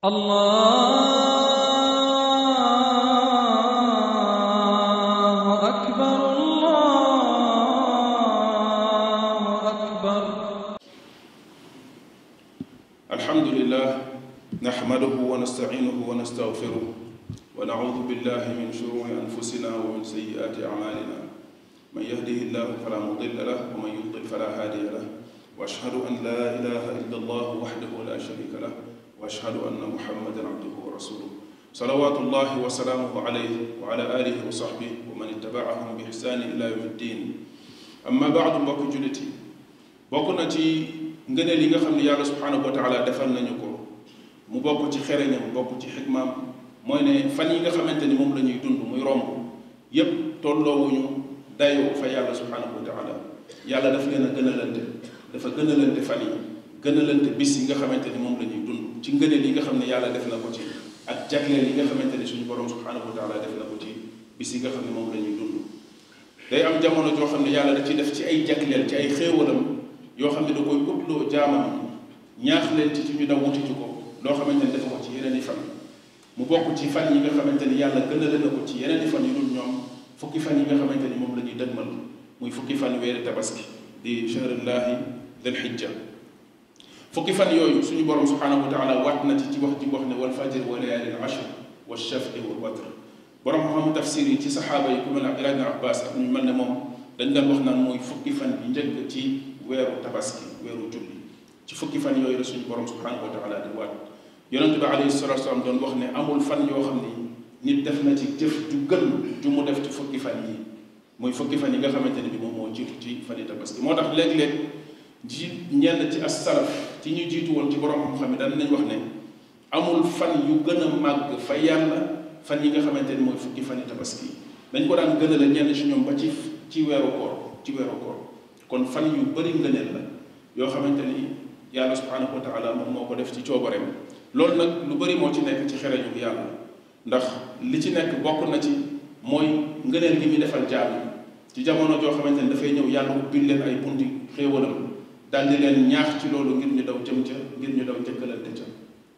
الله أكبر الله أكبر الحمد لله نحمده ونستعينه ونستغفره ونعوذ بالله من شرور أنفسنا ومن سيئات أعمالنا من يهده الله فلا مضل له ومن يضلل فلا هادي له وأشهد أن لا إله إلا الله وحده لا شريك له وأشهد أن محمدا عبده ورسوله صلوات الله وسلامه عليه وعلى آله وصحبه ومن اتبعهم بإحسان إلى يوم الدين أما بعد mbokk jullit yi bokk na ci ngëneel yi nga xam ne yàlla subhanahu wa taala defal nañu ko mu bokk ci xereñam bokk ci xikmaam mooy ne fan yi nga xamante ni moom la ñuy dund muy romb yépp tolloowuñu dayoo fa yàlla subhanahu wa taala yàlla daf leen a gënalante dafa gënalante fan yi gënalante bis yi nga xamante ni moom la ñuy dund ci ngëneel yi nga xam ne yàlla def na ko ci ak jagleel yi nga xamante ni suñu borom subhanahu wa taala def na ko ci bis yi nga xam ne moom la ñuy dund day am jamono joo xam ne yàlla da ci def ci ay jagleel ci ay xéewalam yoo xam ne da koy utloo jaamam ñaax leen ci ci ñu daw wuti ci ko loo xamante ni dafa ko ci yeneen i fan mu bokk ci fan yi nga xamante ni yàlla gënale na ko ci yeneen i fan yu dul ñoom fukki fan yi nga xamante ni moom la ñuy dëgmal muy fukki fan weeri tabaski di shahrullahi dal xijja fukki fan yooyu suñu borom subhanahu wa taala waat na ci ci wax ji wax ne wal fajr wa layaalin ashr wa shaf'i wal watr borom xam tafsir yi ci saxaaba yi ku mel ne Abdullah ibn Abbas ak ñu mel ne moom dañ daan wax naan mooy fukki fan yi njëkk ci weeru tabaski weeru julli ci fukki fan yooyu la suñu borom subhanahu wa taala di waat yonente bi alayhi salatu wasalam doon wax ne amul fan yoo xam ni nit def na ci jëf ju gën ju mu def ci fukki fan yi muy fukki fan yi nga xamante ne bi moom moo jiitu ci fan yi tabaski moo tax léeg-léeg ji ñenn ci as-salaf ci ñu jiitu woon ci borom xam-xam yi daan nañ wax ne amul fan yu gën a màgg fa yàlla fan yi nga xamante ni mooy fukki fan yi tabaski dañ ko daan gënale ñenn ci ñoom ba ci ci weeru koor ci weeru koor kon fan yu bëri ngëneel la yoo xamante ni yàlla subhanahu wa taala moom moo ko def ci coobareem loolu nag lu bëri moo ci nekk ci xereñu yàlla ndax li ci nekk bokk na ci mooy ngëneel gi muy defal jaam yi ci jamono joo xamante ni dafay ñëw yàlla ubbil leen ay bunti xéewalam daal di leen ñaax ci loolu ngir ñu daw jëm ca ngir ñu daw jëkkalante ca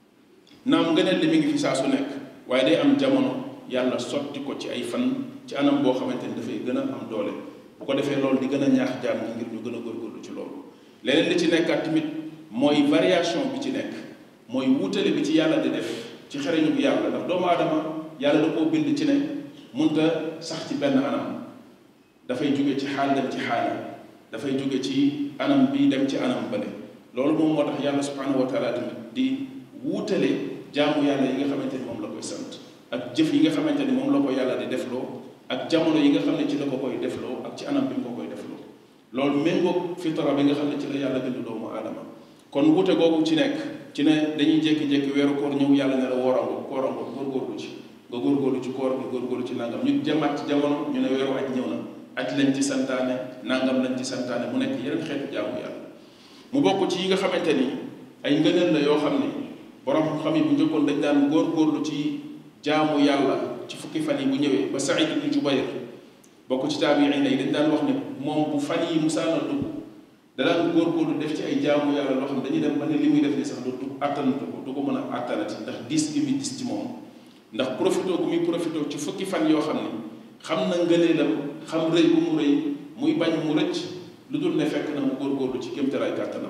naam ngëneel li mi ngi fi saa su nekk waaye day am jamono yàlla sotti ko ci ay fan ci anam boo xamante ni dafay gën a am doole bu ko defee loolu di gën a ñaax jaam ñi ngir ñu gën a góorgóorlu ci loolu leneen li ci nekkaat tamit mooy variation bi ci nekk mooy wuutale bi ci yàlla di def ci xereñu bi yàlla ndax doomu aadama yàlla da koo bind ci ne munta sax ci benn anam dafay jóge ci xaal dem ci xaal dafay jóge ci anam bi dem ci anam bële loolu moom moo tax yàlla subhanahu wa taala tamit di wuutale jaamu yàlla yi nga xamante ni moom la koy sant ak jëf yi nga xamante ni moom la ko yàlla di defloo ak jamono yi nga xam ne ci la ko koy defloo ak ci anam bi mu ko koy defloo loolu méngoog fitara bi nga xam ne ci la yàlla bind doomu aadama kon wute googu ci nekk ci ne dañuy jékki-jékki weeru koor ñëw yàlla ne la woorango koorango góorgóorlu ci nga góorgóorlu ci koor bi góorgóorlu ci nangam ñu jëmaat ci jamono ñu ne weeru aj ñëw na aj lañ ci santaane nangam lañ ci santaane mu nekk yeneen xeetu jaamu yàlla mu bokk ci yi nga xamante ni ay ngëneel la yoo xam ni borom xam yi bu njëkkoon dañ daan góorgóorlu ci jaamu yàlla ci fukki fan yi bu ñëwee ba Saïd ibn Jubayr bokk ci taabiin yi dañ daan wax ne moom bu fan yi musaana dugg da daan góorgóorlu def ci ay jaamu yàlla loo xam ne dañuy dem ba ne li muy def ni sax du du attanatu ko du ko mën a attanati ndax diis gi muy diis ci moom ndax profité gu muy profité ci fukki fan yoo xam ne xam na ngëneelam xam rëy bu mu rëy muy bañ mu rëcc lu dul ne fekk na mu góorgóorlu ci kéemtalaay kàttanam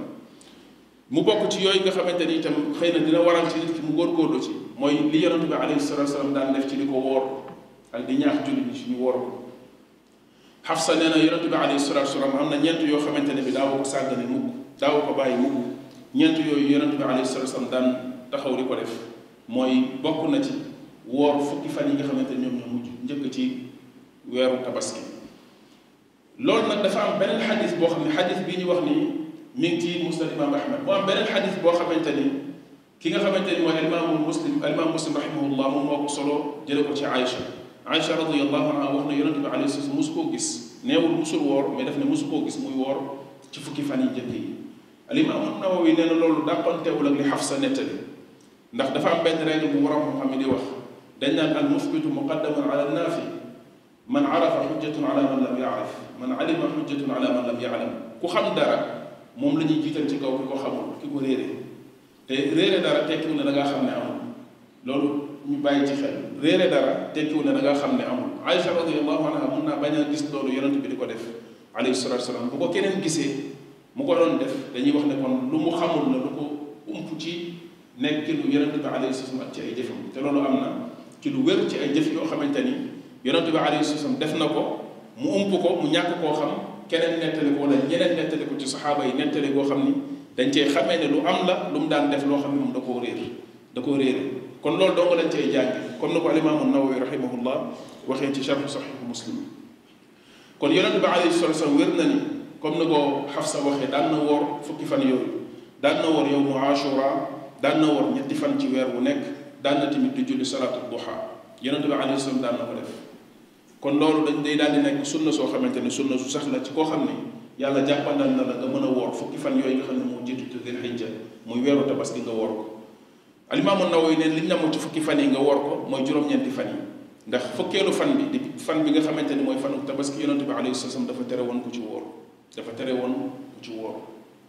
mu bokk ci yooyu nga xamante ni itam xëy na dina waral ci nit ki mu góorgóorlu ci mooy li yonent bi alayhi salatu salaam daan def ci di ko woor ak di ñaax jullit ñi ci ñu woor ko Xafsa nee na yonent bi alayhi salatu salaam am na ñeent yoo xamante ne bi daawu ko sàggane mukk daawu ko bàyyi mukk ñeent yooyu yonent bi alayhi salatu salaam daan taxaw di ko def mooy bokk na ci woor fukki fan yi nga xamante ne ñoom ñoo mujj njëkk ci weeru tabaski loolu nag dafa am beneen xadis boo xam ne xadis bii ñu wax ni mi ngi ci musnad imam ahmad mu am beneen xadis boo xamante ni ki nga xamante ni mooy alimaamu muslim alimaam muslim rahimahullah moom moo ko solo jële ko ci Aïcha Aïcha radiyallahu anha wax na yonente bi alayhi salaam musu koo gis neewul musul woor mais daf ne musu koo gis muy woor ci fukki fan yi njëkk yi alimaam Nawawi nee na loolu dàqantewul ak li Xafsa nettali ndax dafa am benn règle bu waram xam ne di wax dañ naan al musbitu muqaddamun ala naafi man arafa xujjatun ala man lam yaarif man alima xujjatun ala man lam yaalam ku xam dara moom la ñuy jiital ci kaw ki ko xamul ki ko réere te réere dara tekkiwul ne da ngaa xam ne amul loolu ñu bàyyi ci xel réere dara tekkiwu ne da nga xam ne amul Aïcha radiyallahu anha mun naa bañ a gis loolu yonent bi di ko def alayhi salatu wasalaam bu ko keneen gisee mu ko doon def dañuy wax ne kon lu mu xamul la lu ko ump ci nekk lu yonent bi alayhi salaam ak ci ay jëfam te loolu am na ci lu wér ci ay jëf yoo xamante ni yonent bi alayhi salaam def na ko mu ump ko mu ñàkk koo xam keneen nettali ko wala ñeneen nettali ko ci saxaaba yi nettali koo xam ni dañ cee xamee ne lu am la lu mu daan def loo xam ne moom da koo réer da koo réere kon loolu dong lañ cay jànge comme ni ko alimaamu nawawi rahimahullah waxee ci charhu saxihu muslim kon yonent bi alayhi salatu wasallam wér na ni comme ni ko Xafsa waxee daan na woor fukki fan yooyu daan na woor yow mu ashura daan na woor ñetti fan ci weer wu nekk daan na tamit di julli salaatu duha yonent bi alayhi salaam daan na ko def kon loolu dañ day daal di nekk sunna soo xamante ne sunna su sax la ci koo xam ne yàlla jàppandal na la nga mën a woor fukki fan yooyu nga xam ne moo jiitu ci dil hijja muy weeru tabaski nga woor ko alimaamu Nawawi neen li ñu namm ci fukki fan yi nga woor ko mooy juróom-ñeenti fan yi ndax fukkeelu fan bi di fan bi nga xamante ni mooy fanu tabaski yonent bi alayhi salaam dafa tere woon ku ci woor dafa tere woon ku ci woor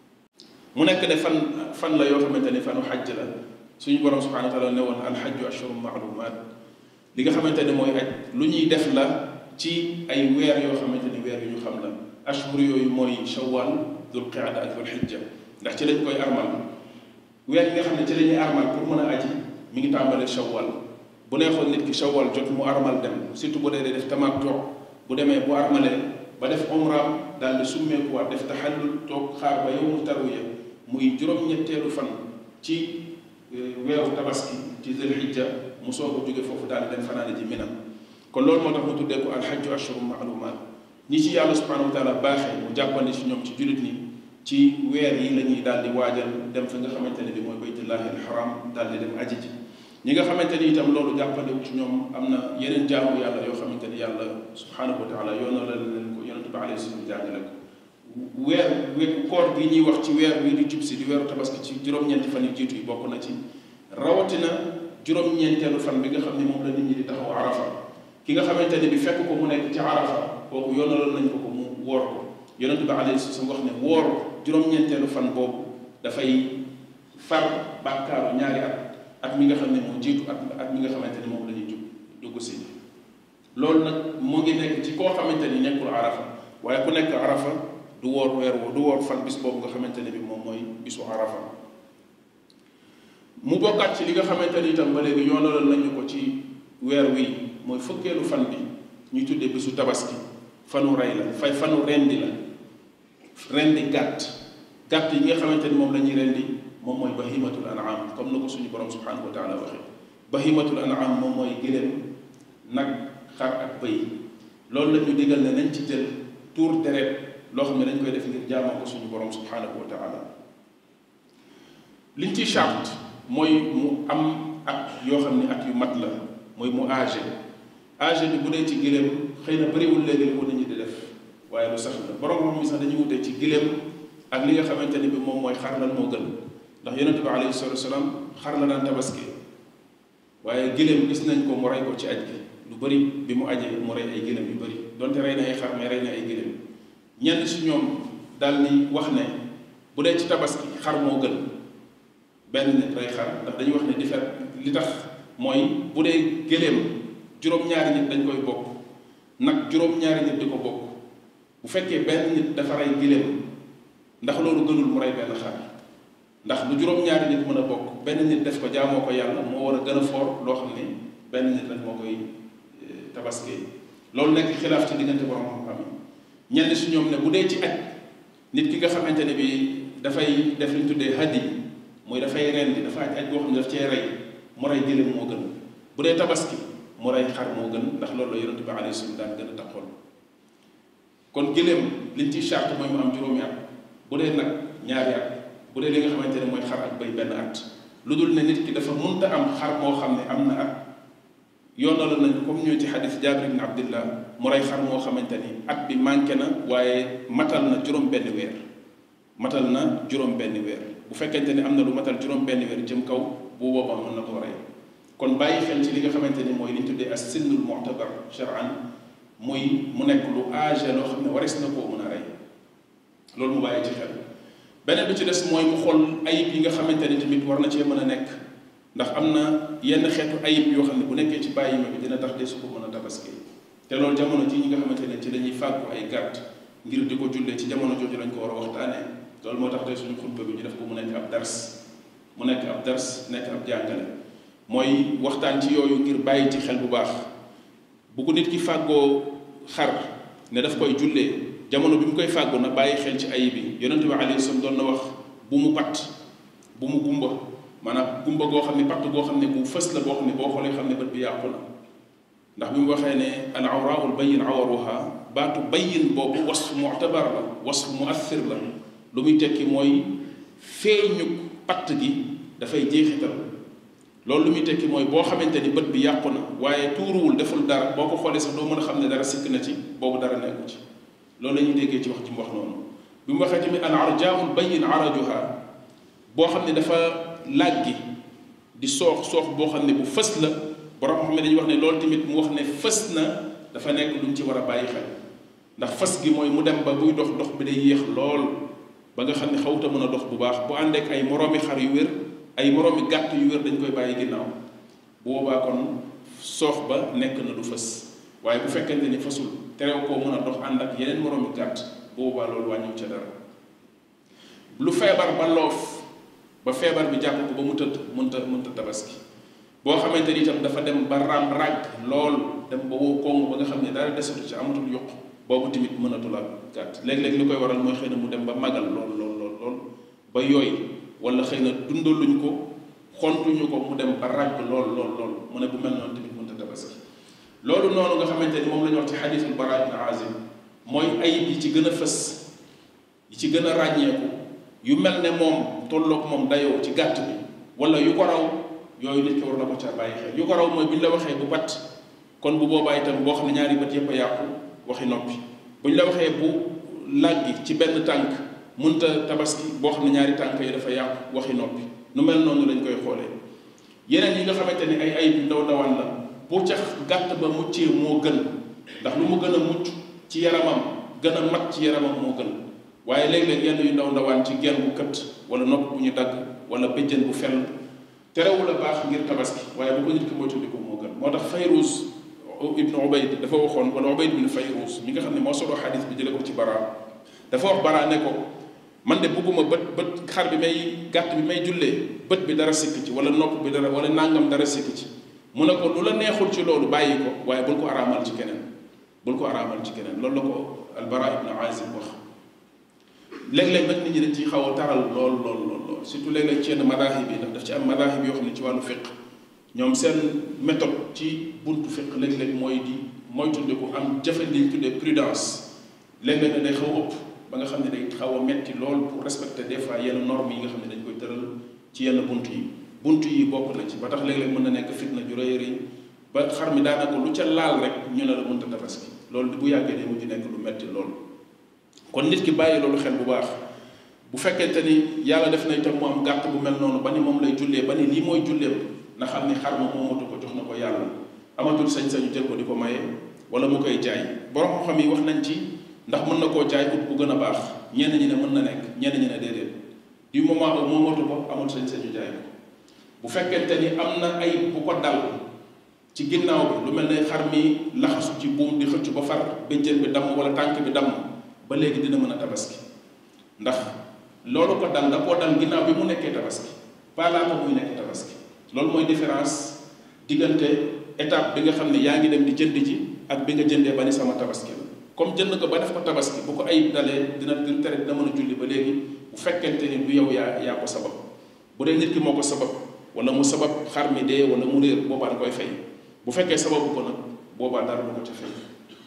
mu nekk ne fan fan la yoo xamante ni fanu xajj la suñu borom subhanahu wa taala ne woon alxajju ashhurun maalumaat li nga xamante ne mooy aj lu ñuy def la ci ay weer yoo xamante ni weer yu ñu xam la ashhur yooyu mooy shawwal dul qaada ak dul xijja ndax ci lañ koy armal weer yi nga xam ne ci la ñuy armal pour mën a aji mi ngi tàmbalee shawwal bu neexoon nit ki shawwal jot mu armal dem surtout bu dee dee def tamattu bu demee bu armalee ba def umraam daal di summeekuwaat def taxallul toog xaar ba yowmu tarwiya muy juróom-ñetteelu fan ci weeru tabaski ci dul xijja mu soog a jóge foofu daal di dem fanaane ji Mina kon loolu moo tax mu tuddee ko alxajju ashhurun maalumaat ñi ci yàlla subhanahu wa taala baaxee mu jàppandi ci ñoom ci jullit ñi ci weer yi la ñuy daal di waajal dem fi nga xamante ne bi mooy baytullahi alxaram daal di dem aji ji ñi nga xamante ni itam loolu jàppandiwu ci ñoom am na yeneen jaamu yàlla yoo xamante ni yàlla subhanahu wa taala yoona la leen ko yonente bi alayhi salaam jàngale ko weer weer koor gi ñuy wax ci weer wi di jub si di weeru tabaski ci juróom-ñeenti fan yu jiitu yi bokk na ci rawatina juróom-ñeenteelu fan bi nga xam ne moom la nit ñi di taxaw arafa ki nga xamante ne bi fekk ko mu nekk ci arafa kooku yoonaloon nañ ko ko mu woor ko yonente bi alayhi salaam wax ne woor juróom-ñeenteelu fan boobu dafay far bàkkaaru ñaari at at mi nga xam ne moo jiitu at at mi nga xamante ni moom la ñuy jug dugg si loolu nag mu ngi nekk ci koo xamante ni nekkul arafa waaye ku nekk arafa du woor weer woo du woor fan bis boobu nga xamante ne bi moom mooy bisu arafa mu bokkaat ci li nga xamante ni itam ba léegi yoonalal nañu ko ci weer wi mooy fukkeelu fan bi ñuy tuddee bisu tabaski fanu rey la fay fanu rendi la rendi gàtt gàtt yi nga xamante ni moom la ñuy rendi moom mooy bahimatul an'am comme na ko suñu borom subhanahu wa taala waxee bahimatul an'am moom mooy gëléem nag xar ak bëy loolu la ñu digal ne nañ ci jël tuur deret loo xam ne dañ koy def ngir jaamoo ko suñu borom subhanahu wa taala liñ ci charte mooy mu am at yoo xam ne at yu mat la mooy mu âgé âgé bi bu dee ci gëléem xëy na bëriwul léegi li ko nit ñi di def waaye lu sax la borom moom mi sax dañuy wutee ci gëléem ak li nga xamante ni bi moom mooy xar lan moo gën ndax yonente bi alayhi salatu wasalaam xar la daan tabaski waaye gëléem gis nañ ko mu rey ko ci aj gi lu bëri bi mu ajee mu rey ay gëléem yu bëri donte rey na ay xar mais rey na ay gëléem ñenn si ñoom daal ni wax ne bu dee ci tabaski xar moo gën benn nit rey xar ndax dañuy wax ne di fet li tax mooy bu dee gëléem juróom-ñaari nit dañ koy bokk nag juróom-ñaari nit di ko bokk bu fekkee benn nit dafa rey gëléem ndax loolu gënul mu rey benn xar ndax lu juróom-ñaari nit mën a bokk benn nit def ko jaamoo ko yàlla moo war a gën a foor loo xam ne benn nit rek moo koy tabaskee loolu nekk xilaaf ci diggante borom xam-xam yi ñenn si ñoom ne bu dee ci aj nit ki nga xamante ne bi dafay def li ñu tuddee hadi mooy dafay rendi dafa aj aj boo xam ne daf cee rey mu rey gëléem moo gën bu dee tabaski mu rey xar moo gën ndax loolu la yonente bi alayhi salaam daan gën a taxoon kon gëléem liñ ciy charte mooy mu am juróomi at bu dee nag ñaari at bu dee li nga xamante ne mooy xar ak bay benn at lu dul ne nit ki dafa munta am xar moo xam ne am na at yoonal nañ comme ñëw ci xadis jaabir ibn abdillah mu rey xar moo xamante ni at bi manqué na waaye matal na juróom benn weer matal na juróom benn weer bu fekkente ni am na lu matal juróom benn weer jëm kaw bu boobaa mën na ko rey kon bàyyi xel ci li nga xamante ni mooy li ñu tuddee as sinnul mu'tabar shar'an muy mu nekk lu âgé loo xam ne waris na koo mën a rey loolu mu bàyyi ci xel beneen bi ci des mooy mu xool ayib yi nga xamante ni tamit war na cee mën a nekk ndax am na yenn xeetu ayib yoo xam ne bu nekkee ci bàyyi ma bi dina tax de su ko mën a tabaski te loolu jamono ji ñi nga xamante ne ci dañuy fàggu ay gàtt ngir di ko jullee ci jamono jooju lañ ko war a waxtaanee loolu moo tax tey suñu xutba bi ñu def ko mu nekk ab dars mu nekk ab dars nekk ab jàngale mooy waxtaan ci yooyu ngir bàyyi ci xel bu baax bu ko nit ki fàggoo xar ne daf koy jullee jamono bi mu koy fàggu na bàyyi xel ci ayib bi yonente bi alayhi salaam doon na wax bu mu patt bu mu gumba maanaam gumba goo xam ne patt goo xam ne bu fës la boo xam ne boo xoolee xam ne bët bi yàqu na ndax bi mu waxee ne al awraul bayin awaruha baatu bayin boobu wasfu mu'tabar la wasfu muathir la lu muy tekki mooy feeñu patt gi dafay jeexital loolu lu muy tekki mooy boo xamante ni bët bi yàqu na waaye tuuruwul deful dara boo ko xoolee sax doo mën a xam ne dara sikk na ci boobu dara nekku ci loolu la ñuy déggee ci wax ci mu wax noonu bi mu waxee tamit al arjaul bayin arajuha boo xam ne dafa làggi di soox soox boo xam ne bu fës la borom xam ne dañuy wax ne loolu tamit mu wax ne fës na dafa nekk lu ñu ci war a bàyyi xel ndax fës gi mooy mu dem ba buy dox dox bi day yéex lool ba nga xam ne xawta mën a dox bu baax bu àndeek ay moroomi xar yu wér ay moroomi gàtt yu wér dañ koy bàyyi ginnaaw bu boobaa kon soox ba nekk na lu fës waaye bu fekkente ni fasul terew koo mën a dox ànd ak yeneen moroomi gàtt bu boobaa loolu wàññiw ca dara lu feebar ba loof ba feebar bi jàpp ko ba mu tëdd mënta mënta tabaski boo xamante ni itam dafa dem ba ram ràgg lool dem ba wow koŋŋ ba nga xam ne dara desatu ci amatul yokk boobu tamit mënatul ak gàtt léeg-léeg li koy waral mooy xëy na mu dem ba magal lool lool lool lool ba yooy wala xëy na dundaluñ ko xontuñu ko mu dem ba ràgg lool lool lool mu ne bu mel noonu tamit mënta tabaski loolu noonu nga xamante ni moom la ñu wax ci xadiisul Baraa ibn Aazib mooy ayib yi ci gën a fës yi ci gën a ràññeeku yu mel ne moom tolloog moom dayoo ci gàtt bi wala yu ko raw yooyu nit ki war na ko ca bàyyi xel yu ko raw mooy bu ñu la waxee bu bat kon bu boobaa itam boo xam ne ñaari bët yëpp a yàqu waxi noppi bu ñu la waxee bu làggi ci benn tànk munta tabaski boo xam ne ñaari tànk yi dafa yàqu waxi noppi nu mel noonu lañ koy xoolee yeneen yi nga xamante ni ay ayib yu ndaw ndawaan la bu ca gàtt ba muccee moo gën ndax lu mu gën a mucc ci yaramam gën a mat ci yaramam moo gën waaye léeg-léeg yenn yu ndaw ndawaan ci genn bu kët wala nopp bu ñu dagg wala bëjjën bu fel terewul a baax ngir tabaski waaye bu ko nit ki moytandiku moo gën moo tax Fayruz ibnu Ubayd dafa waxoon wala Ubayd bin Fayruz mi nga xam ne moo solo xadis bi jële ko ci Bara dafa wax Bara ne ko man de bugguma bët bët xar bi may gàtt bi may jullee bët bi dara sikk ci wala nopp bi dara wala nàngam dara sikk ci mu ne ko lu la neexul ci loolu bàyyi ko waaye bul ko araamal ci keneen bul ko araamal ci keneen loolu la ko albara ibnu azib wax léeg-léeg nag nit ñi dañ ciy xaw a taral lool lool lool lool surtout léeg-léeg ci yenn madahib yi ndax daf ci am madahib yoo xam ne ci wàllu fiq ñoom seen méthode ci buntu fiq léeg-léeg mooy di moytundiku am jafe liñ tuddee prudence léeg-léeg ne day xaw ëpp ba nga xam ne day xaw a metti lool pour respecter des fois yenn normes yi nga xam ne dañ koy tëral ci yenn bunt yi bunt yi bokk na ci ba tax léeg-léeg mën na nekk fitna ju rëy rëy ba xar mi daanaka lu ca laal rek ñu ne la mënta tabaski loolu bu yàggee day mujj nekk lu metti lool kon nit ki bàyyi loolu xel bu baax bu fekkente ni yàlla def na itam mu am gàtt bu mel noonu ba ni moom lay jullee ba ni lii mooy julleem na xam ni xar ma moomatu ko jox na ko yàlla amatul sañ-sañu jël ko di ko maye wala mu koy jaay borom xam yi wax nañ ci ndax mën na koo jaay ut bu gën a baax ñenn ñi ne mën na nekk ñenn ñi ne déedéet du moment où moomatu ko amul sañ-sañu jaay ko bu fekkente ni am na ay bu ko dal ci ginnaaw bi lu mel ne xar mi laxasu ci buum di xëcc ba far béjjën bi damm wala tànk bi damm ba léegi dina mën a tabaski ndax loolu ko dal da koo dal ginnaaw bi mu nekkee tabaski pas laata muy nekk tabaski loolu mooy différence diggante étape bi nga xam ne yaa ngi dem di jënd ji ak bi nga jëndee ba ni sama tabaski la comme jënd ko ba def ko tabaski bu ko ayib dalee dina dina tere dina mën a julli ba léegi bu fekkente ni du yow yaa yaa ko sabab bu dee nit ki moo ko sabab wala mu sabab xar mi dee wala mu réer boobaa da koy fay bu fekkee sababu ko nag boobaa dara du ko ca fay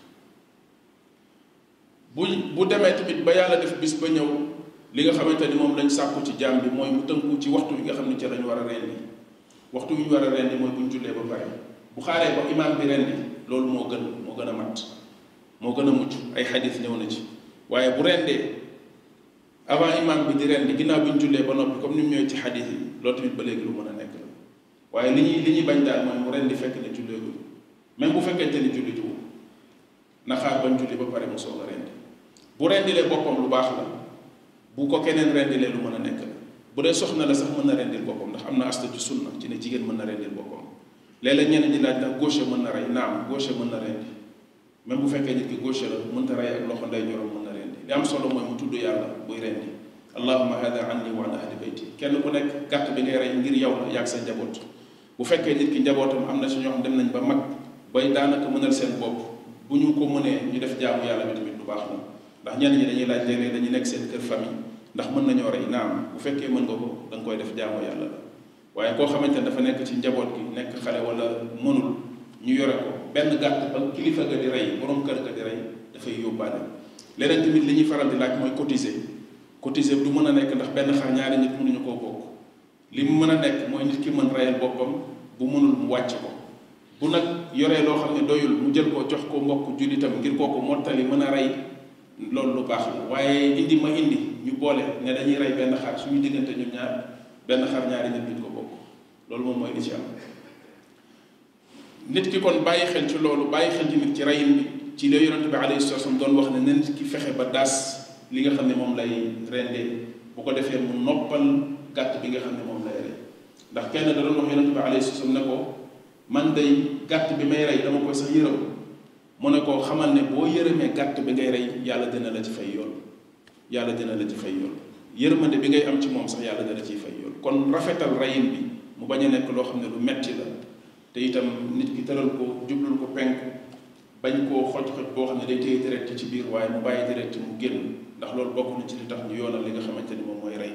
bu bu demee tamit ba yàlla def bis ba ñëw li nga xamante ni moom lañ sàkku ci jaam bi mooy mu tënku ci waxtu bi nga xam ne ca lañ war a rendi waxtu bi ñu war a rendi mooy bu ñu jullee ba pare bu xaaree ba imaam bi rendi loolu moo gën moo gën a mat moo gën a mucc ay xadis ñëw na ci waaye bu rendee avant imaam bi di rendi ginnaaw bi ñu jullee ba noppi comme ni mu ñëwee ci xadis yi loolu tamit ba léegi lu mën a nekk la waaye li ñuy li ñuy bañ daal mooy mu rendi fekk ne julleegul même bu fekkente ni julli jiwu na xaar bañ julli ba pare mu soog a rendi bu rendilee boppam lu baax la bu ko keneen rendilee lu mën a nekk la bu dee soxna la sax mën na rendil boppam ndax am na asta ci sunna ci ne jigéen mën na rendil boppam léeg-léeg ñeneen ñi laaj ndax gauche mën na rey naam gauche mën na rendi même bu fekkee nit ki gauche la mënta rey ak loxo ndey jorom mën na rendi li am solo mooy mu tudd yàlla buy rendi allahuma hada anni wa an ahli bayti kenn ku nekk gàtt bi ngay rey ngir yow la yaag sa njaboot bu fekkee nit ki njabootam am na si ñoo xam dem nañ ba mag bay daanaka mënal seen bopp bu ñu ko mënee ñu def jaamu yàlla bi tamit lu baax la ndax ñenn ñi dañuy laaj léeg-léeg dañuy nekk seen kër famille ndax mën nañoo rey naam bu fekkee mën nga ko da nga koy def jaamu yàlla la waaye koo xamante ne dafa nekk ci njaboot gi nekk xale wala mënul ñu yore ko benn gàtt ba kilifa ga di rey borom kër ga di rey dafay yóbbaale leneen tamit li ñuy faral di laaj mooy cotiser cotiser du mën a nekk ndax benn xar ñaari nit mënuñu koo bokk li mu mën a nekk mooy nit ki mën reyal boppam bu mënul mu wàcc ko bu nag yoree loo xam ne doyul mu jël ko jox ko mbokk jullitam ngir kooku mottali mën a rey loolu lu baax la waaye indi ma indi ñu boole ne dañuy rey benn xar suñu diggante ñun ñaar benn xar ñaari nit duñ ko bokk loolu moom mooy li ci am nit ki kon bàyyi xel ci loolu bàyyi xel tamit ci reyin bi ci la yonente bi alayhi salatu wasallam doon wax ne na nit ki fexe ba daas li nga xam ne moom lay rendee bu ko defee mu noppal gàtt bi nga xam ne moom lay rey ndax kenn da doon wax yonente bi alayhi salatu wasallam ne ko man day gàtt bi may rey dama koy sax yërëm mu ne ko xamal ne boo yërëmee gàtt bi ngay rey yàlla dina la ci fay yoon yàlla dina la ci fay yoon yërmande bi ngay am ci moom sax yàlla dina ciy fay yoon kon rafetal reyin bi mu bañ a nekk loo xam ne lu metti la te itam nit ki tëral ko jublul ko penku bañ koo xoj-xoj boo xam ne day téye direct ci biir waaye mu bàyyi direct mu génn ndax loolu bokk na ci li tax ñu yoonal li nga xamante ni moom mooy rey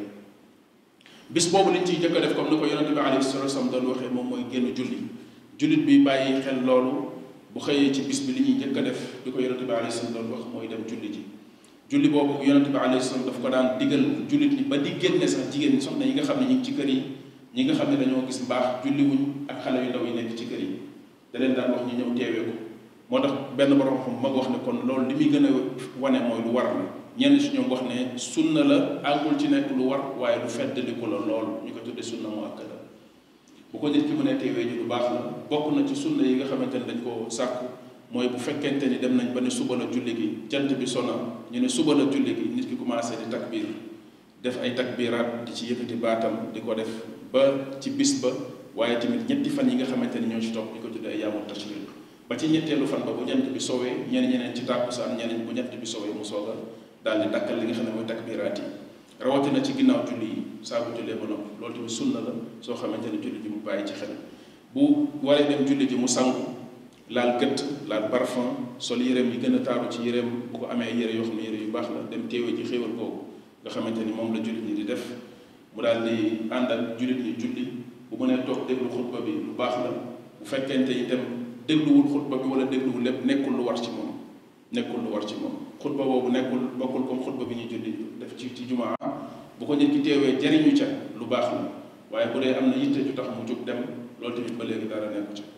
bis boobu liñ ciy jëkk a def comme ni ko yonente bi alayhi salatu wasallam doon waxee moom mooy génn julli jullit bi bàyyi xel loolu bu xëyee ci bis bi li ñuy jëkk a def di ko yonente bi alayhi salaam doon wax mooy dem julli ji julli boobu yonente bi alayhi salaam daf ko daan digal jullit ñi ba di génne sax jigéen ñi soxna yi nga xam ne ñu ngi ci kër yi ñi nga xam ne dañoo gis mbaax julli wuñ ak xale yu ndaw yi nekk ci kër yi da leen daan wax ñu ñëw teewee ko moo tax benn borom xam mag wax ne kon loolu li muy gën a wane mooy lu war la ñenn si ñoom wax ne sunna la àggul ci nekk lu war waaye lu feddaliku la lool ñu ko tuddee sunna mu akkada bu ko nit ki mën a teewee ji lu baax la bokk na ci sunna yi nga xamante ne dañ ko sàkku mooy bu fekkente ni dem nañ ba ne suba la julli gi jant bi sona ñu ne suba la julli gi nit ki commencé di takbir def ay takbiraat di ci yëkkati baatam di ko def ba ci bis ba waaye tamit ñetti fan yi nga xamante ni ñoo ci topp ñu ko tuddee ay yaamul tashriq ba ci ñetteelu fan ba bu jant bi soowee ñeneen ñeneen ci tàkkusaan ñeneen bu jant bi soowee mu soog a daal di dakkal li nga xam ne mooy takbiraat yi rawatina ci ginnaaw julli yi saa bu jullee ba noppi loolu tamit sunna la soo xamante ne julli ji mu bàyyi ci xel bu waree dem julli ji mu sangu laal gët laal parfum sol yéreem yi gën a taaru ci yéreem bu ko amee yére yoo xam ne yére yu baax la dem teewee ci xéewal googu nga xamante ni moom la jullit ñi di def mu daal di ànd ak jullit ñi julli bu mënee toog déglu xutba bi lu baax la bu fekkente itam dégluwul xutba bi wala dégluwul lépp nekkul lu war ci moom nekkul lu war ci moom xutba boobu nekkul bokkul comme xutba bi ñuy julli def ci ci jumaa bu ko nit ki teewee jariñu ca lu baax la waaye bu dee am na yitte ju tax mu jóg dem loolu tamit ba léegi dara nekku ca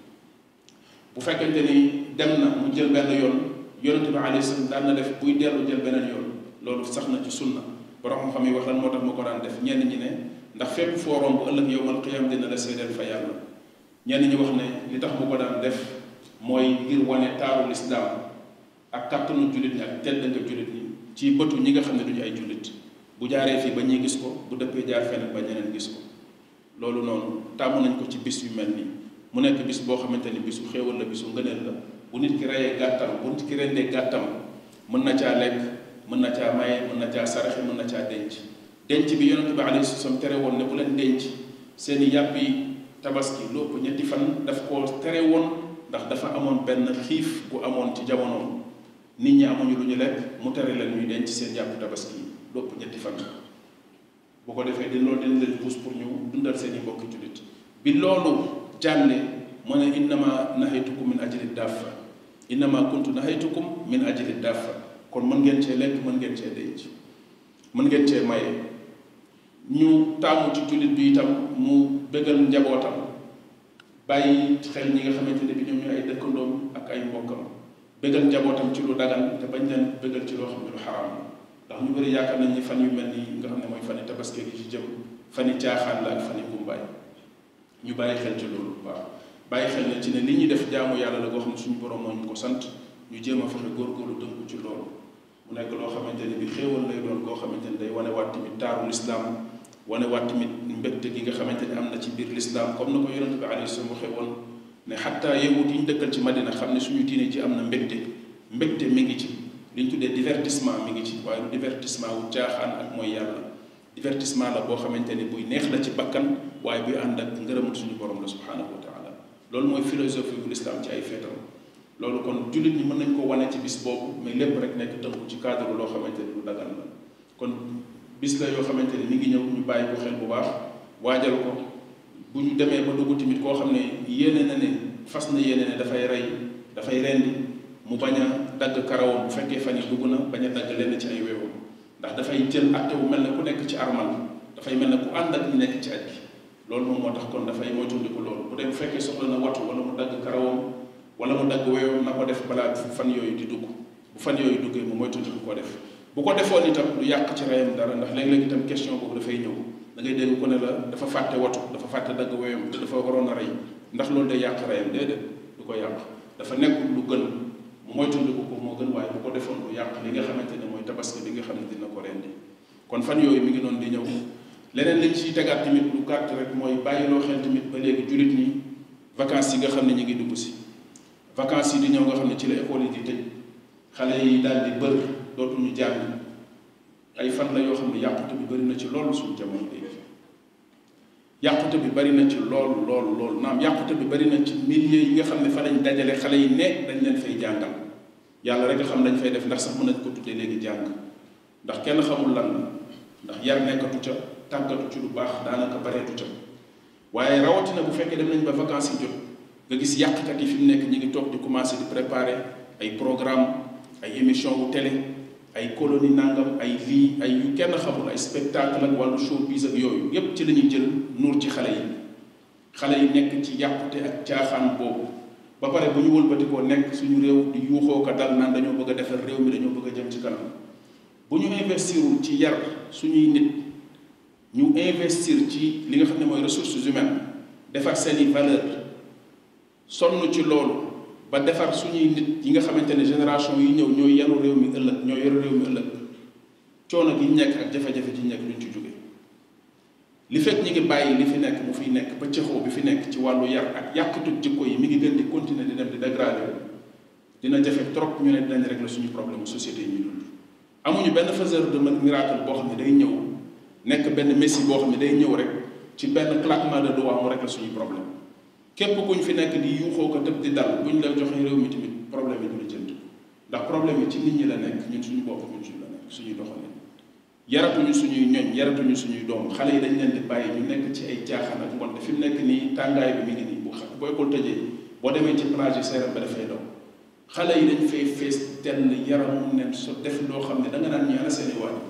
bu fekkente ni dem na mu jël benn yoon yonente bi alayhi salaam daan na def buy dellu jël beneen yoon loolu sax na ci sunna borom xam yi wax lan moo tax ma ko daan def ñenn ñi ne ndax fépp foo romb ëllëg yowmal qiyam dina la seedeel fa yàlla ñenn ñi wax ne li tax mu ko daan def mooy ngir wane taaru lislaam ak kàttanu jullit ñi ak tedd nga jullit ñi ci bëtu ñi nga xam ne duñu ay jullit bu jaaree fii ba ñuy gis ko bu dëppee jaar feneen ba ñeneen gis ko loolu noonu tàmm nañ ko ci bis yu mel nii mu nekk bis boo xamante ni bisu xéewal la bisu ngëneel la bu nit ki reyee gàttam bu nit ki rendee gàttam mën na caa lekk mën na caa maye mën na caa saraxe mën na caa denc denc bi yonente bi alayhi salaam tere woon ne bu leen denc seen i yàpp yi tabaski lu ëpp ñetti fan daf koo tere woon ndax dafa amoon benn xiif bu amoon ci jamonoom nit ñi amuñu lu ñu lekk mu tere leen ñuy denc seen yàpp tabaski yi lu ëpp ñetti fan bu ko defee di loolu dina leen pousse pour ñu dundal seen i mbokki jullit bi loolu jàlle mu ne innama nahaytukum min ajli daffa innama kuntu nahaytukum min ajli daffa kon mën ngeen cee lekk mën ngeen cee denc mën ngeen cee maye ñu taamu ci jullit bi itam mu bëggal njabootam bàyyi xel ñi nga xamante ne bi ñoom ñu ay dëkkandoom ak ay mbokkam bëggal njabootam ci lu dagan te bañ leen bëggal ci loo xam ne lu xaraam ndax ñu bëri yaakaar nañ ni fan yu mel nii nga xam ne mooy fani tabaski gi ci jëm fani caaxaan la ak fani gumbaay ñu bàyyi xel ci loolu bu baax bàyyi xel ne ci ne li ñuy def jaamu yàlla la goo xam ne suñu borom moo ñu ko sant ñu jéem a fexe góorgóorlu tënku ci loolu mu nekk loo xamante ne bi xéewal lay doon goo xamante ne day wane waat tamit taaru lislaam wane waat tamit mbégte gi nga xamante ni am na ci biir lislaam comme na ko yonente bi alayhi salaam waxee woon ne xataa yahud yi ñu dëkkal ci madina xam ne suñu diine ci am na mbégte mbégte mi ngi ci li ñu tuddee divertissement mi ngi ci waaye du divertissement wu caaxaan ak mooy yàlla divertissement la boo xamante ni buy neex la ci bakkan waaye buy ànd ak ngërëmul suñu borom la subhanahu wa taala loolu mooy philosophie bu lislaam ci ay feetam loolu kon jullit ñi mën nañ ko wane ci bis boobu mais lépp rek nekk tënku ci cadre loo xamante ni lu dagan la kon bis la yoo xamante ni mi ngi ñëw ñu bàyyi ko xel bu baax waajal ko bu ñu demee ba dugg tamit koo xam ne yéene na ne fas na yéene ne dafay rey dafay rendi mu bañ a dagg karawam bu fekkee fan yi dugg na bañ a dagg lenn ci ay weewam ndax dafay jël atte wu mel ne ku nekk ci armal dafay mel ne ku ànd ak ñu nekk ci aj gi loolu moom moo tax kon dafay moytandiku loolu bu dee bu fekkee soxla na watu wala mu dagg karawam wala mu dagg weewam na ko def balaa fan yooyu di dugg bu fan yooyu duggee mu moytandiku ko def bu ko defoon itam du yàq ci reyam dara ndax léeg-léeg itam question boobu dafay ñëw da ngay dégg ko ne la dafa fàtte watu dafa fàtte dagg weewam te dafa waroon a rey ndax loolu day yàq reyam déedéet du ko yàq dafa nekkul lu gën mu moytandiku ko moo gën waaye bu ko defoon du yàq li nga xamante ne mooy tabaski bi nga xam ne dina ko rendi kon fan yooyu mi ngi noonu di ñëw leneen liñ ciy tegaat tamit lu gàtt rek mooy bàyyiloo xel tamit ba léegi jullit ñi vacances yi nga xam ne ñu ngi dugg si vacances yi di ñëw nga xam ne ci la école yi di tëj xale yi daal di bër dootuñu jàng ay fan la yoo xam ne yàqute bi bari na ci loolu suñu jamono léegi yàqute bi bari na ci lool lool lool naam yàqute bi bari na ci milliers yi nga xam ne fa lañ dajale xale yi ne dañ leen fay jàngal yàlla rek nga xam dañ fay def ndax sax mën nañ ko tuddee léegi jàng ndax kenn xamul lan la ndax yar nekkatu ca tàggatu ci lu baax daanaka bareetu ca waaye rawatina bu fekkee dem nañ ba vacances yi jot nga gis yàqkat yi fi mu nekk ñi ngi toog di commencé di préparer ay programme ay émission wu télé ay colonie nangam ay lii ay yu kenn xamul ay spectacle ak wàllu showbiz ak yooyu yépp ci la ñuy jël nuur ci xale yi xale yi nekk ci yàqute ak caaxaan boobu ba pare bu ñu wëlbatikoo nekk suñu réew di yuuxoo ko dal naan dañoo bëgg a defar réew mi dañoo bëgg a jëm ci kanam bu ñu investirul ci yar suñuy nit ñu investir ci li nga xam ne mooy ressources humaines defar seeni valeur sonn ci loolu ba defar suñuy nit yi nga xamante ne génération yi ñëw ñooy yaru réew mi ëllëg ñooy yaru réew mi ëllëg coono gi nekk ak jafe-jafe ci nekk duñ ci jóge li fekk ñi ngi bàyyi li fi nekk mu fiy nekk ba cëxoo bi fi nekk ci wàllu yar ak yàqutug jikko yi mi ngi gën di continuer di dem di dégradé dina jafe trop ñu ne dinañ régler suñu problème société yi ñuy dund amuñu benn faiseur de miracle boo xam ne day ñëw nekk benn messie boo xam ne day ñëw rek ci benn claquement de doigts mu régler suñu problème képp kuñ fi nekk di yuuxoo ko tëb di dal buñ la joxee réew mi tamit problème yi du la jënd ndax problème yi ci nit ñi la nekk ñun suñu bopp ñun suñu la nekk suñuy doxalin yaratuñu suñuy ñoñ yaratuñu suñuy doom xale yi dañ leen di bàyyi ñu nekk ci ay caaxaan ak mbonte fi mu nekk nii tàngaay bi mi ngi nii bu xa boo école tëjee boo demee ci plage yi seeram ba dafay daw xale yi dañ fay fees tenn yaramu nen so def loo xam ne da nga naan ñu ana seeni waaj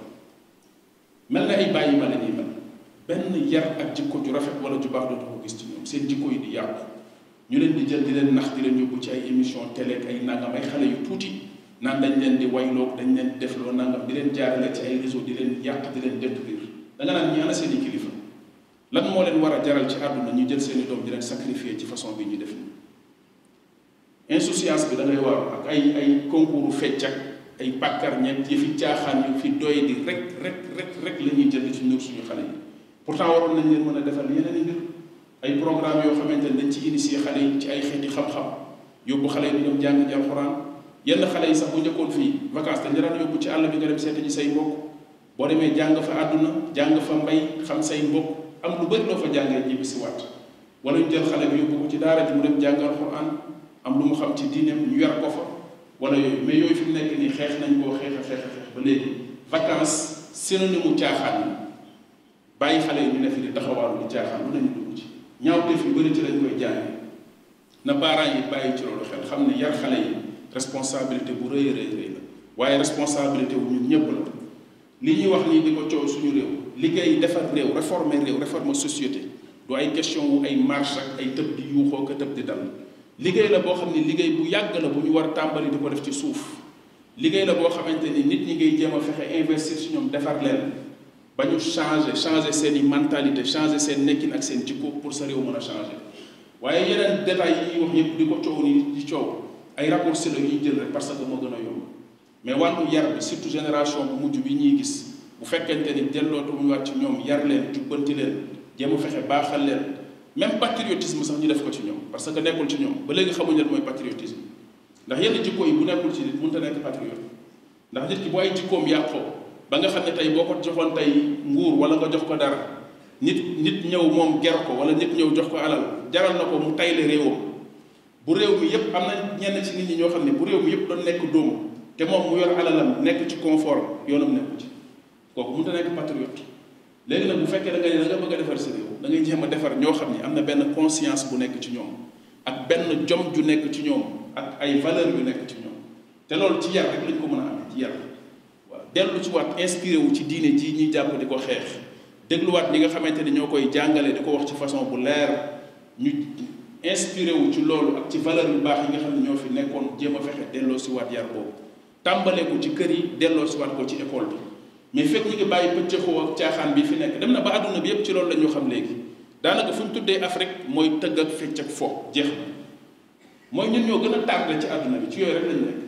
mel na ay bàyyi ma la ñuy mel benn yar ak jikko ju rafet wala ju baax dootu ko gis ci ñoom seen jikko yi di yàqu ñu leen di jël di leen nax di leen yóbbu ci ay émission télé ak ay nangam ay xale yu tuuti naan dañ leen di wayloo dañ leen di defloo nangam di leen jaarale ci ay réseau di leen yàq di leen détruire da nga naan ñi ana seen i kilifa lan moo leen war a jaral ci àdduna ñu jël seen i doom di leen sacrifier ci façon bi ñu def nii insouciance bi da ngay war ak ay ay concours fecc ak ay bàkkar ñeent yëfi caaxaan yu fi doy di rek rek rek rek la ñuy jël ci ñëw suñu xale yi pourtant waroon nañ leen mën a defal yeneen i mbir ay programme yoo xamante ne dañ ci initier xale yi ci ay xeeti xam-xam yóbbu xale yi di ñoom jàng ji alxuraan yenn xale yi sax bu njëkkoon fii vacances dañ daan yóbbu ci àll bi nga dem seeti ji say mbokk boo demee jàng fa àdduna jàng fa mbay xam say mbokk am lu bëri loo fa jàngee ñibbi si waat wala ñu jël xale bi yóbbu ko ci daara ji mu dem jàng alxuraan am lu mu xam ci diineem ñu yar ko fa wala yooyu mais yooyu fi mu nekk nii xeex nañ koo xeex a xeex a xeex ba léegi vacances synonyme mu caaxaan yi bàyyi xale yi ñu ne fi di taxawaalu di caaxaan lu nañu dugg ci ñaawteef yu bëri ci lañ koy jàngee na parents yi bàyyi ci loolu xel xam ne yar xale yi responsabilité bu rëy a rëy rëy la waaye responsabilité wu ñun ñëpp la li ñuy wax nii di ko coow suñu réew liggéey defar réew réformer réew réformer société du ay question wu ay marche ak ay tëb di yuuxoo ko tëb di dal liggéey la boo xam ne liggéey bu yàgg la bu ñu war a tàmbali di ko def ci suuf liggéey la boo xamante ni nit ñi ngay jéem a fexe investir si ñoom defar leen ba ñu changer changer seen i mentalité changer seen nekkin ak seen jikko pour sa réew mën a changer waaye yeneen détails yi ñuy wax yëpp di ko coow ni di coow ay raccourcis la ñuy jël rek parce que moo gën a yomb mais wàllu yar bi surtout génération bu mujj bi ñuy gis bu fekkente ni dellootuñu waat ci ñoom yar leen jubbanti leen jéem a fexe baaxal leen même patriotisme sax ñu def ko ci ñoom parce que nekkul ci ñoom ba léegi xamuñ leen mooy patriotisme ndax yenn jikko yi bu nekkul ci nit mënut a nekk patriote ndax nit ki bu ay jikkoom yàqoo ba nga xam ne tey boo ko joxoon tey nguur wala nga jox ko dara nit nit ñëw moom ger ko wala nit ñëw jox ko alal jaral na ko mu tayle réewam bu réew mi yépp am na ñenn ci nit ñi ñoo xam ne bu réew mi yépp doon nekk dóomu te moom mu yor alalam nekk ci confort yoonam nekku ci kooku mënut a nekk patriote léegi nag bu fekkee da nga ne da nga bëgg a defar sa réew da ngay jéem a defar ñoo xam ni am na benn conscience bu nekk ci ñoom ak benn jom ju nekk ci ñoom ak ay valeur yu nekk ci ñoom te loolu ci yar rek lañ ko mën a amee ci yar waaw dellu ci waat inspiré wu ci diine ji ñuy jàpp di ko xeex dégluwaat ñi nga xamante ni ñoo koy jàngale di ko wax ci façon bu leer ñu inspiré wu ci loolu ak ci valeur yu baax yi nga xam ne ñoo fi nekkoon jéem a fexe delloo si waat yar boobu tàmbalee ko ci kër yi delloo si waat ko ci école bi mais fekk ñu ngi bàyyi pëccëxoo ak caaxaan bi fi nekk dem na ba àdduna bi yépp ci loolu la ñu xam léegi daanaka fu ñu tuddee Afrique mooy tëgg ak fecc ak fo jeex na mooy ñun ñoo gën a tardé ci àdduna bi ci yooyu rek lañ nekk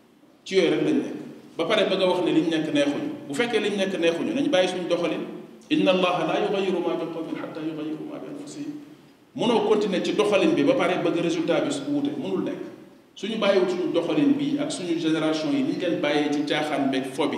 ci yooyu rek lañ nekk ba pare bëgg a wax ne liñ nekk neexuñu bu fekkee liñ nekk neexuñu nañ bàyyi suñu doxalin inna allaha la yugayiru ma bi qawmin xatta yugayiru ma bi anfusihim mënoo continuer ci doxalin bi ba pare bëgg résultat bi su wuute mënul nekk suñu bàyyiwul suñu doxalin bi ak suñu génération yi ni ñu leen bàyyee ci caaxaan beeg fo bi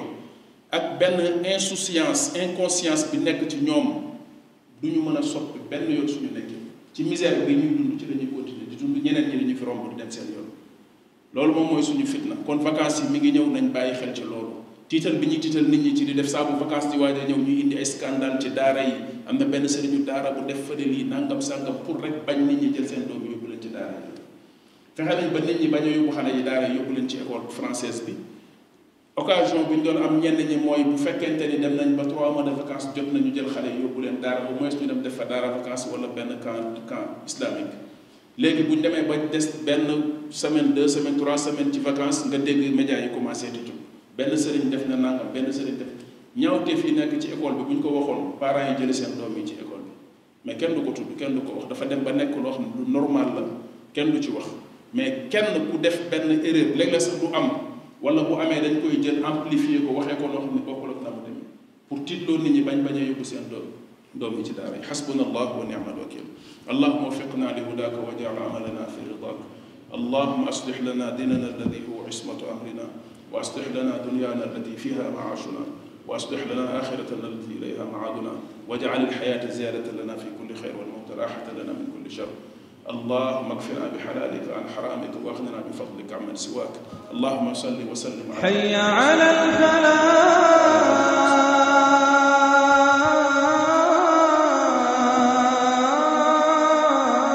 ak benn insouciance inconscience bi nekk ci ñoom du ñu mën a soppi benn yoon suñu nekk ci misère bi ñuy dund ci la ñuy continuer di dund ñeneen ñi dañu fi romb di dem seen yoon loolu moom mooy suñu fitna kon vacances yi mi ngi ñëw nañ bàyyi xel ci loolu tiital bi ñuy tiital nit ñi ci di def saabu vacances di waaj a ñëw ñuy indi ay scandale ci daara yi am na benn sëriñu daara bu def fële lii nangam sàngam pour rek bañ nit ñi jël seen doom yóbbu leen ci daara yi fexe nañ ba nit ñi bañ a yóbbu xale yi daara yi yóbbu leen ci école française bi occasion bi ñu doon am ñenn ñi mooy bu fekkente ni dem nañ ba trois mois de vacances jot nañu jël xale yi yóbbu leen daara au moins ñu dem def fa daara vacances wala benn camp camp islamique léegi bu ñu demee ba des benn semaine deux semaines trois semaines ci vacances nga dégg médias yi commencé di tudd benn sëriñ def na nangam benn sëriñ def ñaawteef yi nekk ci école bi bu ñu ko waxoon parents yi jëli seen doom yi ci école bi mais kenn du ko tudd kenn du ko wax dafa dem ba nekk loo xam ne lu normal la kenn du ci wax mais kenn ku def benn erreur léeg-léeg sax du am wala bu amee dañ koy jël amplifier ko waxee ko loo xam ne bokkul ak na mu demee pour tiitloo nit ñi bañ bañ a yóbbu seen doom doom yi ci daara yi xasbuna allah wa ni'mal wakil allahuma waffiqna li hudaaka wa jaal amalana fi ridaak allahuma aslix lana dinana alladi huwa ismatu amrina wa aslix lana dunyana allati fiha maashuna wa aslix lana axiratana allati ilayha maaduna wajcal alxayaata ziyadatan lana fi kulli xayr walmawta raxatan lana min kulli shar اللهم اكفنا بحلالك عن حرامك واغننا بفضلك عمن سواك اللهم صل وسلم على حي على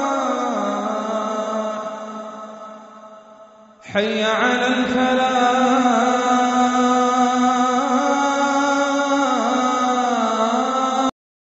الفلاح حي على الفلاح